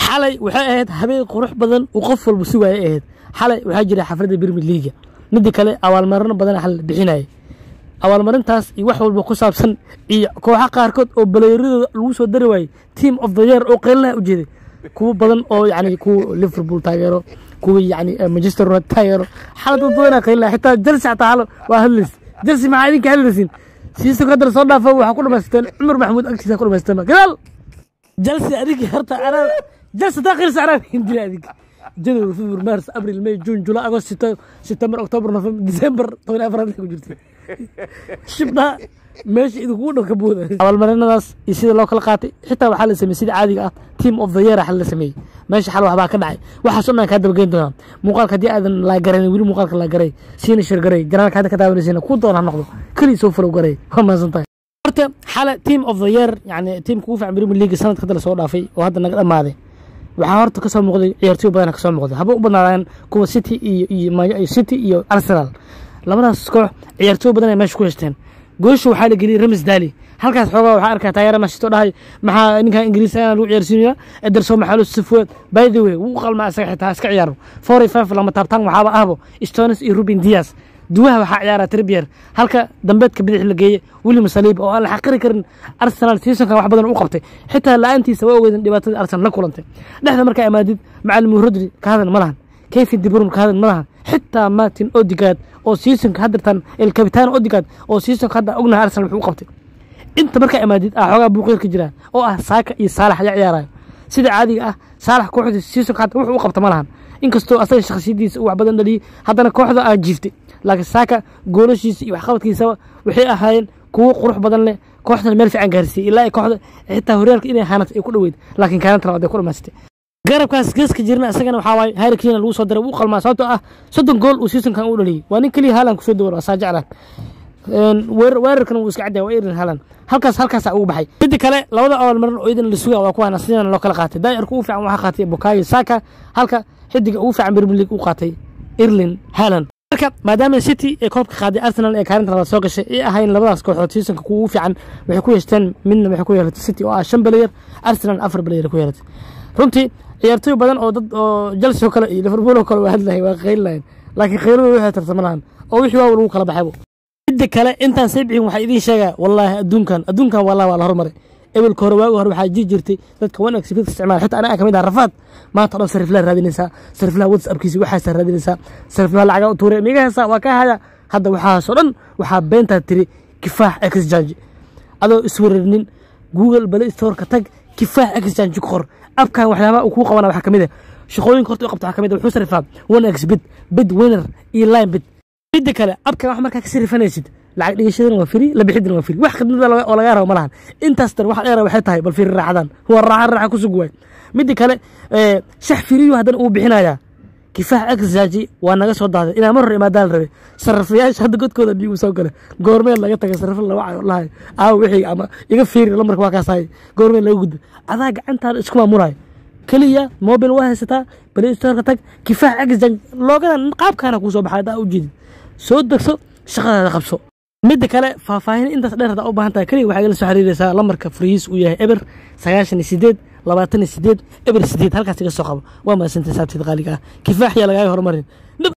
xalay waxay ahayd habeen qurux badan uu qof walba sugaayay ahayd xalay waxaa jira xafladda birmid liiga midda kale abaalmarino badan xal bixinaya abaalmarintaas iyo wax walba ku saabsan iyo kooxa qaarkood oo baleyradooda lagu soo dari waayey team of the year oo qeylinaha u jeeday kuwo badan oo yani kuwa liverpool taageero kuwa yani manchester united taageero xalad dad badanaa qeylinaha xitaa chelsea xataa hal waa hadlays chelsea maxaa idinka hadlaysiin siiso kadar soo dhaafa waxaa ku dhamaysteen cumar maxamuud agtiisa ku dhamaysteen gadaal chelsea adinka horta anaa chelsea taa qeylisa anaa hindila adinka january february mars april may june july agost september october november december toban afraad ku jirtay shibdhaa meesha idinkugu dhan ka booda abaalmarinadaas iyo sida loo kala qaatay xitaa waxaa la sameeyey sida caadiga ah team of the year xal la sameeyey meesha xal waxbaa ka dhacay waxaas o dhan kaa dabageyn doonaa muuqaalka haddii aadan laagaran weli muuqaalka laagaray siina shir garay janaalka hadda ka daawanaysiina ku doon ha noqdo keliya soo falow garay waa mahadsan tahay horta xale team of the year yani teamka ugu fiican premier league sanadka hadda lasoo dhaafay oo hadda naga dhammaaday waxaa horta kasoo muuqday ciyaartooy badan kasoo muuqday haba u badnaadaan kuwa city iyo iyo city iyo arsenal labadaas koox ciyaartooy badan ay meesha ku heshteen goosha waxaa la geliyey ramis daali halkaas xoogaa waxaa arkaa taageera mashito dhahay maxaa ninkan ingiriis ayaan lagu ciyaarsiinaya ederson maxaalo sifuad by the way wuu qalmaa isaga xitaa iska ciyaaro four five lama taabtaan waxaaba ahbo stones iyo ruben dias duwaha waxaa ciyaara tribyer halka dambeedka bidix la geeye william saliib oo aan la xaqiri karin arsenal seasonkan wax badan u qabtay xitaa la-aantiisa waa ogeydin dhibaatada arsenal la kulantay dhexda markaa imaadid macalin rodri ka hadan ma lahan kevin dibrum ka hadan ma lahan xitaa martin odigad oo seasonka haddirtan el capitan odigad oo seasonka hadda ognahay arsenal wuxuu u qabtay inta markaa imaadid ah xoogaa buuqeer ka jira oo ah saaka iyo saalax ayaa ciyaaraya sida caadiga ah saalax kooxda seasonka hadda wuxuu u qabta ma lahan inkastoo asaga shakhsiyadiisa uu wax badan dhaliyey haddana kooxda aa jiiftay laakiin saaka goolashiisa iyo waxqabadkiisaba waxay ahaayeen kuwo qurux badan leh kooxdana meel fiican gaarsiiyey ilaa ay kooxda xitaa horyaalka inay haanat ay ku dhoweyd laakiin kaalanta labaad ay ku dhamaystay garabkaas geeska jirna isagana waxaa waaye harry kane lagu soo diray wuu qalmaa sababtoo ah soddon gool uu seasonkan u dhaliyey waa nin keliya haalan kusoo dawar saa jeclaan weerarkana wuu iska cadaya waa irin haalan halkaas halkaasaa ugu baxay midda kale labada abaalmarin oo idan la sugaa waa kuwaana sidana loo kala qaatay daayarka ugu fiican waxaa qaatay bukayo saka halka xidiga ugu fiican premier league uu qaatay irlin haalan marka maadaama city ee koobka qaaday arsenal ee kaalinta labaad soo gashay ay ahayn labadaas kooxood seasonka kuwa ugu fiican waxay ku yeeshteen midna waxay ku yeelatay city oo ah shan balayer arsenal afar balayer ku yeelatay runtii ciyaartooy badan oo dad oo chelsea oo kale iyo liverpool oo kale waa hadlahay waa qeylilahayn laakiin qeyladooda waxay tartama lahan oo wixii waa lagu kala baxaybo midda kale intaan sii bixin waxaa idiin sheegaa wallaahi adduunkan adduunkan wallahi waa la hormaray ebelka hore waagi hore waxaa jiri jirtay dadka one exhibit isticmaal xitaa anaga kamid ah rafaad maanta o dhan sariflaa raadinaysaa sariflaha whatsappkiisa waxaasaa raadinaysaa sariflaha lacagaa u tuuray miga heesaa waa ka haya hadda waxaasoo dhan waxaa beentaa tiri kifaax exchange adoo isweerarnin google play storeka tag kifaax exchange ku qor abkan waxyaabaha uu kuu qabana waxaa kamid ah shaqooyinka horta u qabta waxaa kamid ah wuxuu sarifaa one x bid bid winner iyo line bid midda kale abkan wax markaa ka sarifanaysid lacag dhigashadana waa firi la bixidana waa firi wax khidmada oo lagaa rabo ma lahan intaas tan wax dheera waxay tahay bal firi raaxadan waa raaxa raaxa ku sug waay midda kale shax firiyu haddana uu bixinayaa kifaax exaaji waa naga soo daaday inaa mar hore imaadaan la rabay sarrafayaasha hadda godkooda dhiigu soo gale goormeel laga tagay sarrafa laba cayo lahay aawo wixii ama iga fiiri lamarka waa kaasahay goormeel laga gudbo adaa gacantaada isku maamulayo keliya mobil waa haysataa play storeka tag kifaax exaaji loogadan qaabkaana kuu soo baxay haddaa u jeedid soo degso shaqadaada qabso midda kale faahfaahin intaas dheer hadaa u baahan tahay keliya waxaa igala soo xiriiraysaa lamarka fariis uu yahay eber sagaashan iyo sideed labaatan iyo sideed eber sideed halkaas iga soo qabo waa mahadsantahay saabteed qaaliga ah kifaax yaa lagaaga horumarin